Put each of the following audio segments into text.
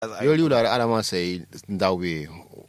yori wula ala ma sai ndawe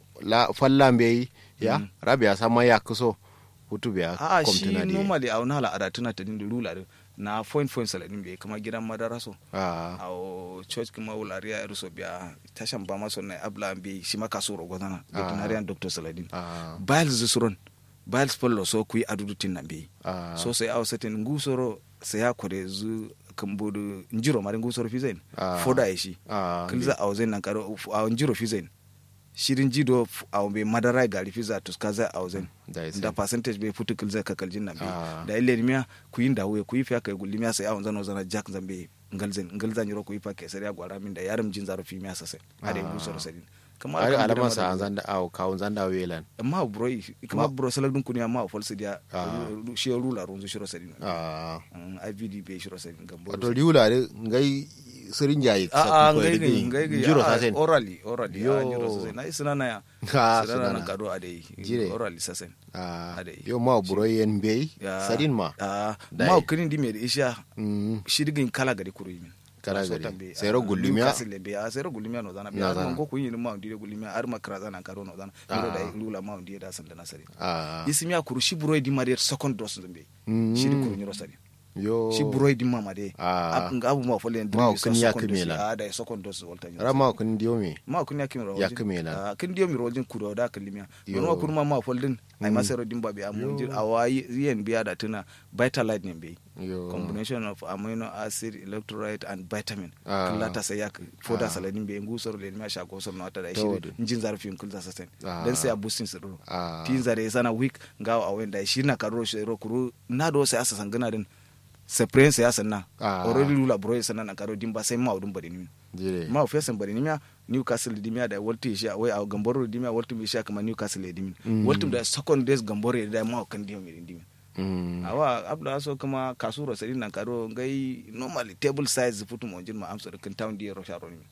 la fallan be ya rabi ya sama ya kuso hutu biya a shi komtuna di normally a wani al'ada tana ta dinda rula din na point point saladin bai kama gidan madara so ah a church kuma wulariya ya ruso biya tashan ba maso na abla bai shi maka so rogo zana veterinarian doctor saladin ah biles zusuron biles pollo so ku yi adudu tin nan bai ah so sai aw setin ngusoro sai ya kore zu kambodo njiro mari ngusoro fizain Ah. foda ya shi ah kilza aw zen nan karo aw njiro fizain shirin jido aw be madara gari fiza tuskaza aw zen da da percentage bai futu kilza ka kaljin nan Ah. da ile miya ku yin da wuya ku yi fiya kai gulimiya sai awon zano zana jack zambe ngalzen ngalzan yoro ku yi fa kai sai ya gwara min da yaram jin zaro fi miya sasai ade Ah. ngusoro sadin kama ari alkan alama gidan sa madara- an zanda aw kawun zanda welan amma bro kama bro salak dun kunya ma falsi dia Ah. shi rula runzu shiro sadin ah Mm, IVD bai shiro sadin gambo wato riwula de ngai sirin jayi a a ngai ngai ngai ngai jiro a, sasen orally orally Yo. a jiro sasen na isina na ya Ah, sina na sunana. kado a dai Jire. orally sasen ah Ade. yo ma buro yen be Ya. sadin ma a Dai. ma kirin di me da isha mm shirgin kala gari kuru yimin Kala So gari. tambe, Sero ah, gullumiya? Newcastle be a sero gullumiya no zana be No ar zana. man ko kunyi ma ndi gullumiya ar makra zana karo no zana Ah. miro da lula ma ndi da san da nasari ah isimiya kuru shi buroi di marier second dose zumbe Mm. shiri kuru nyiro sari yo shi buroi di mama de Ah. Ab- nga abu ma folen Ma dri kun ya kimela. a da second dose volta nyiro rama kun diyo me ma kun ya kimira Ya kimela. a kin dio mi rojin kuro da kalimiya Yo. wani ma kun ma ma foldin ai Mm. ma sero dimba be amun jir awayi yen biya da tuna vitalite ne be yo combination of amino acid electrolyte and vitamin Ah. kula ta sai yak foda Ah. saladin be ngu soro le ma sha ko soro nota da Tawadu. shi njin zar film kulza sasen Ah. dan sai a boosting soro ah tin zare sana week ngawa awen da shi na karo shi ro kuru na do sai asa sangana din sepren sai asa na Ah. already lula bro sana na karo dimba sai ma udun bari ni jire ma ofesan bari ni miya newcastle dimia da walti shi wai a gamboro dimia walti mi sha kama newcastle dimin Mm. walti da second days gamboro da ma kan dio mi dimin mm awa abda so kuma kasuro sari nan karo ngai normally table size futu mo jin ma amsa da kan town di ro sharo ni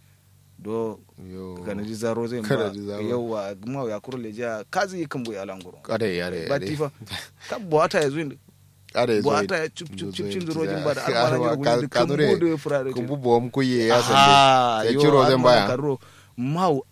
do yo kana di zaro zai Kana ma di zaro. yawa ma ya kuro leja kazi kan bu ya langoro kare yare ba tifa ka buata ya zuin kare buata ya chup chup chup cin zuro jin ba da almara ni gudu kan bu fura da kun bubo am kuye ya Ah, sande ya yo, ciro zan almara baya karo mau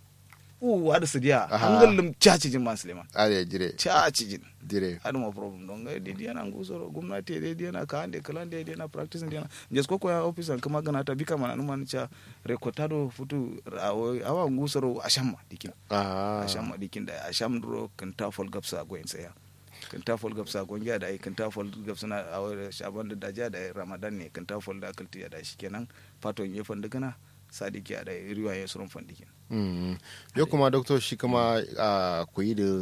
u wada su dia Aha. hangalum chachi jin man suleiman are jire chachi jin jire adu ma problem don ga de diana ngusoro gwamnati de diana ka ande kala de diana practice diana jes ko ko ya office an kama gana ta bika mana numan cha rekotado futu awo- awa ngusoro ashamma dikin ah ashamma dikin da asham duro kan ta fol gapsa go en saya kan ta fol gapsa go ngiya da ai kan ta fol gapsa na awo shaban da daja da ramadan ne kan ta fol da kalti da shi kenan fato ye fanda kana sadiki da riwa ya surun fandikin Mm. yo kuma doctor shi kuma a koyi da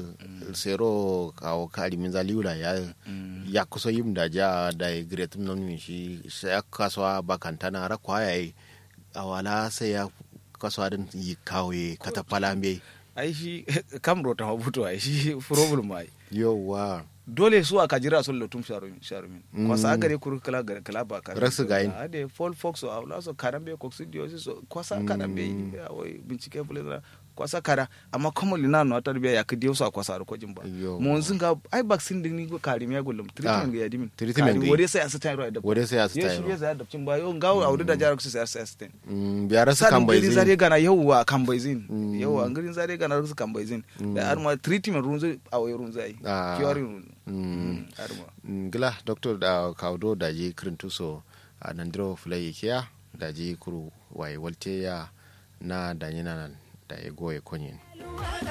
sero kawo kari min zaliula ya ya kusa yin da ja da ya great non min shi sai ya kasuwa bakantana ra kwaya yi a wala sai ya kasuwa din yi kawo yi katafala me ai shi kam rota mabuto ai shi problem ai yowa dole su aka jira sun lotum sharumin sharumin Mm. kwasa agare kuru kala gare kala ba ka Rasu gayin. ade fall fox so awla so karambe coccidiosis so kwasa karambe awai bincike bule kwasa kara amma kuma lina no tarbiya ya kidi so kwasa ko jimba Yo. mo zunga ai vaccine din ni go karim ya gullum treatment ga yadimin treatment ga- wore sai asata ro da wode sai ya su ye shi tayo ya da cin ba yo ngawo awdu da jarak su sai asata Mm, biyar su sadin kan bai garin zai zare gana yauwa kan bai zin Mm. yauwa garin zare gana su kan bai zin da arma treatment runzu a wai runzu ai Ah. curing runzu Mm. arma ngila doctor da kawdo da ji kirintuso a nandiro fulai kiya da ji kuru waye walte ya na danyina nan da ya goye konyin